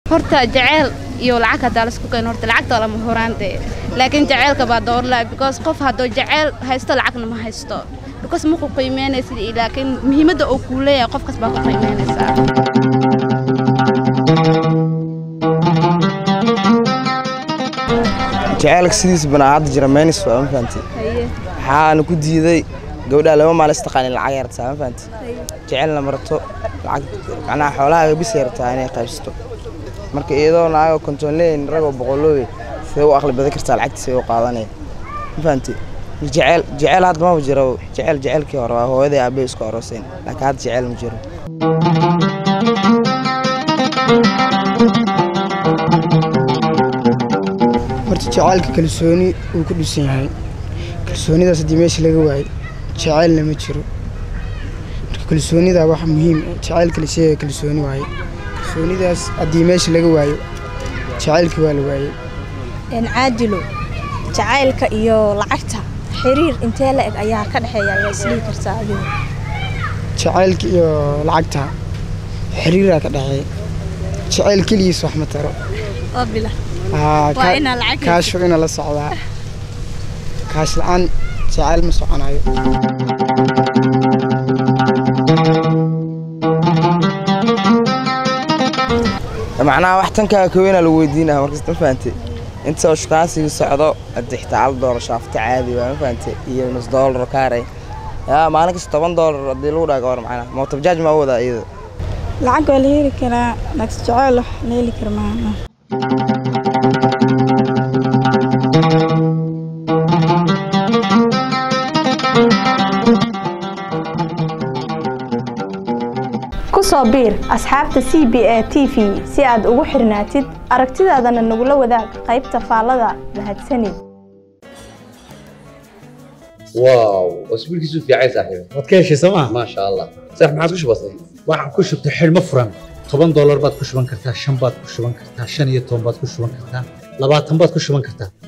horta jaceyl iyo lacag haddaa laisku keeno horta lacagta waa lama horaante laakiin jaceylka baa doorla because qof hadduu jaceyl haysto lacagna ma haysto because ma ku qiimeynaysid laakiin muhiimadda uu kuu leeyahay qofkas baa ku qiimeynaysaa jaceylka sidiisa banaa hadda jira meynis waa ma fahanti waxaana ku diiday gabdhaha laba maal istaqaanin lacag yartaa ma fahanti jecelna marto lacag macnaha xoolahaaga bis yartaa inay qaybsato marka iyadoo naagoo kontonleyn ragoo boqoloowe sidee u aqli badan kartaa lacagtiisa u qaadanaya ma fahanti jeceyl jeceyl hadda maba jiro jeceyl jeceylkii hore waa hooyaday aabbe isku arooseen laakiin hadda jeceyl ma jiro horta jacaylka kalsooni uu ku dhisan yahay kalsoonidaas haddii meesha laga waayo jacaylna ma jiro marka kalsoonida wax muhiim jacaylka la sheegaya kalsooni waaye kalsoonidaas haddii meesha laga waayo jacaylkii waa la waayey caadilo jacaylka iyo lacagta xiriir intee la eg ayaa ka dhexeeya ayaa isdhihi kartaa adigu jacaylka iyo lacagta xiriiraa ka dhexeeya jacayl keligiis wax ma taro oo bila Aa, Waa ka- inaa lacag kaasho ina la socdaa kaash la-aan jacayl ma soconayo macnaha wax tankaa kaweyna lagu weydiinaya markasta ma fahante inta oo shukaansiga socdo hadii xitaa hal doolar shaafta caadi waa ma fahante iyo nus doolar oo kaaray yaa maalin kasta toban doolar haddii lagu dhaga war macnaha mootobajaaj maa u wadaa iyada lacag waa la heli karaa laakiin jaceyl wax la heli kara maaha ku soo biir asxaabta c b a t v si aad ugu xirnaatid aragtidaadana nagula wadaag qaybta faallada mahadsanid واو اسبوعك في عايز صاحبي waad ka heshay sooma ما شاء الله صح ما عادش بسيط waxaan ku shubtay xidhmo furan toban doolar baad ku shuban kartaa shan baad ku shuban kartaa shan iyo toban baad ku shuban kartaa labaatan baad ku shuban kartaa